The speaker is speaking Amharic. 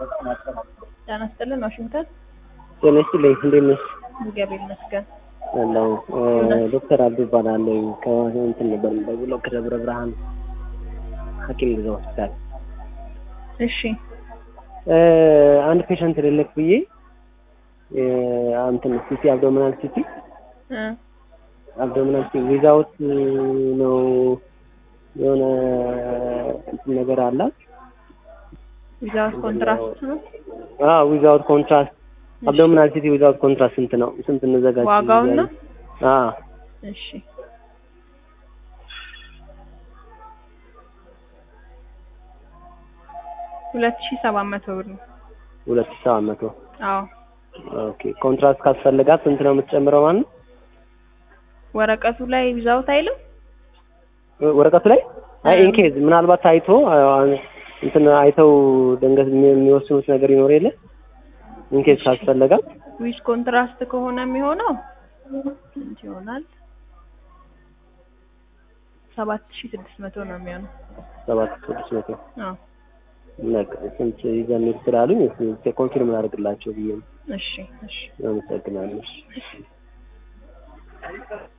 ጤና ይስጥልን ዋሽንግተን ጤና ይስጥልኝ እንዴት ነሽ? እግዚአብሔር ይመስገን። አለሁ ዶክተር አብዱ እባላለሁ ከእንትን ነበር የምደውለው ከደብረ ብርሃን ሐኪም ግዛ ሆስፒታል እሺ አንድ ፔሸንት ልልክ ብዬ እንትን ሲቲ አብዶሚናል ሲቲ እ አብዶሚናል ሲቲ ዊዛውት ነው የሆነ እንትን ነገር አላት ዊዛውት ኮንትራስት ነው ዊዛውት ኮንትራስት አብዶሚናል ሲቲ ዊዛውት ኮንትራስት ስንት ነው? ስንት እንዘጋጅ? ዋጋውን ነው? አዎ እሺ ሁለት ሺህ ሰባት መቶ ብር ነው። ሁለት ሺህ ሰባት መቶ አዎ ኦኬ። ኮንትራስት ካስፈልጋት ስንት ነው የምትጨምረው ማለት ነው? ወረቀቱ ላይ ዊዛውት አይልም? ወረቀቱ ላይ አይ ኢንኬዝ ምናልባት ታይቶ እንትን አይተው ድንገት የሚወስኑት ነገር ይኖር የለ ኢንኬዝ ካስፈለጋት ዊዝ ኮንትራስት ከሆነ የሚሆነው ስንት ይሆናል? ሰባት ሺህ ስድስት መቶ ነው የሚሆነው። ሰባት ስድስት መቶ አዎ በቃ ስንት ይዘን እንሂድ ስላሉኝ ኮንፊርም ላደርግላቸው ብዬ ነው። እሺ እሺ አመሰግናለሁ።